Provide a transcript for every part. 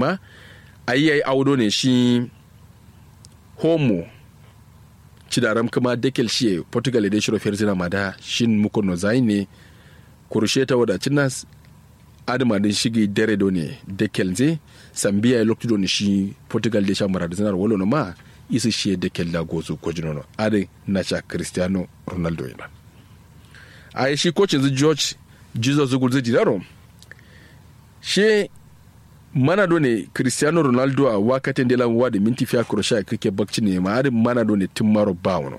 ma ayi yayi audo ne shi homo cidaram kuma dekel shi portugal da shiro ferzina ma da shin muko no zai ne kurushe ta wadacin nas adama din shigi dare do ne dekel ze sambiya ya lokti do ne shi portugal da sha mara da zanar wolo no ma isi shi dekel da gozu ko jinono ade na cha cristiano ronaldo ina a shi kocin zu george jesus zugul zai jidaro shi mana do ne cristiano ronaldo a wakatin da lan wadi minti fiya kurosha kake bakci ne ma adin mana do ne tun maro ba wano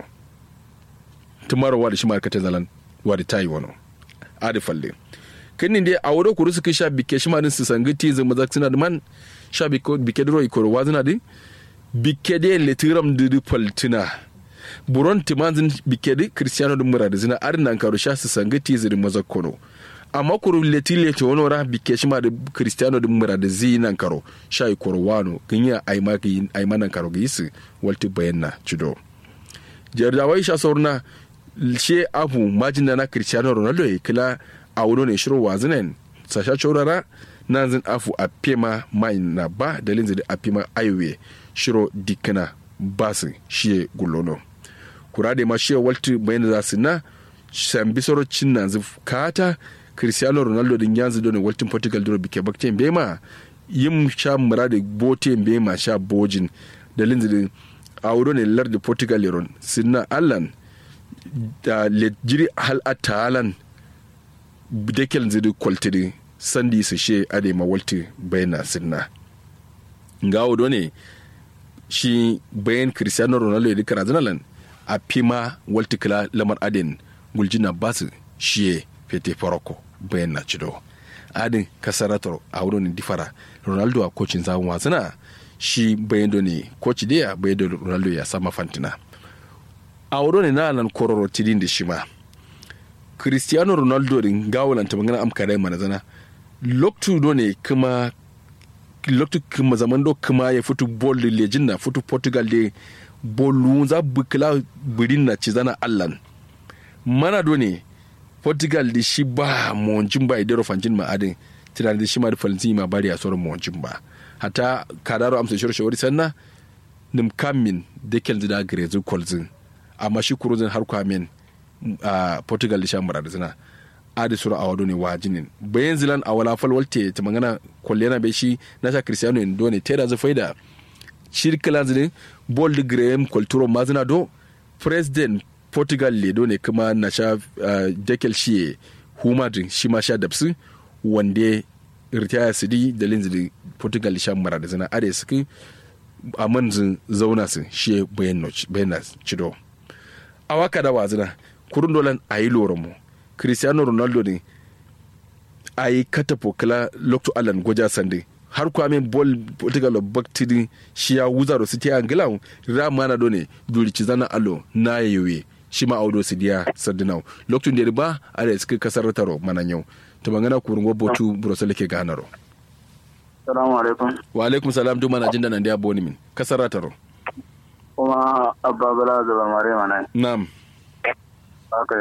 tun maro wadi shi markatin zalan wadi tayi wano adi falle kini dai a wuro kuru suka sha bike shi ma din su sangi ti zama zak suna da man sha bike duro ikoro wazina din bike dai letiram didi paltina buron timanzin bike di cristiano din mura da zina adin nan karo sha su sangi ti zidi mazakkono amma kuru leti leti wani wara bike shi ma da cristiano din mura da zi nan karo sha yi koro wano ganya aima gi aima nan karo gi su walti bayan na cido jardawai sha saurna she abu majin na cristiano ronaldo ya kila a wuro ne shiro wazinen sasha chorara na zin afu a pema mai na ba dalin zidi a pema aiwe shiro dikana basu shiye gulono kura da ma shiye walti bayan za su na sambisoro cin na zif kata cristiano ronaldo din yanzu dole waltin portugal dole bike bakten bema yin sha mura da bote bema sha bojin dalin zidi a wuro ne lar da portugal yaron sinna allan da jiri hal atalan dekel zidi kwaltiri sandi su she ade ma walti bayana sinna ngawo do ne shi bayan cristiano ronaldo ya dika razanalan a pima walti kila lamar aden guljina basu shi fete farako bayan na cido adin kasarator a wurin difara ronaldo a kocin zawon wasana shi bayan do ne koci da bayan da ronaldo ya sama fantina a wurin na nan kororo tidin da shi ma cristiano ronaldo din gawalan ta magana amka dai mana zana loktu do ne kuma loktu kuma zaman do kuma ya fitu bol da lejin na fitu portugal de bolu za bukla birin na ci zana allan mana do ne portugal da shi ba monjin ba idero fanjin ma adin tunanin da shi ma da falintin ma bari a sauran monjin ba hata kadaro amsa shawar shawari sanna nim kamin dekel da grezu kolzin amma shi kurozin har kwamen a uh, portugal da shan da zina adi sura a wado ne wajinin bayan zilan a wala falwalte ta magana kwallena bai shi na sha cristiano in do ne tera zafai da shirkilan zinin bold graham kulturo mazina do president portugal le do ne kuma na sha uh, dekel shi humadin shi ma sha dabsu wanda ritaya su di da linzili portugal shan da zina adi suke a manzin zauna su shi bayan na cido a waka da wazina kurun dolan a yi mu cristiano ronaldo ne a yi katafo kala lokto alan goja sande har kwame bol portugal baktiri shi ya wuza da siti angila rama na done durici zana alo na yewe shi ma audo su diya sardinau lokacin da ba a da suka kasar taro mana yau ta magana kurun gobotu burusel ke ganaro salamu alaikum wa alaikum salam duma na jin da nan da boni min kasar taro kuma abba bala da mare mana na'am haka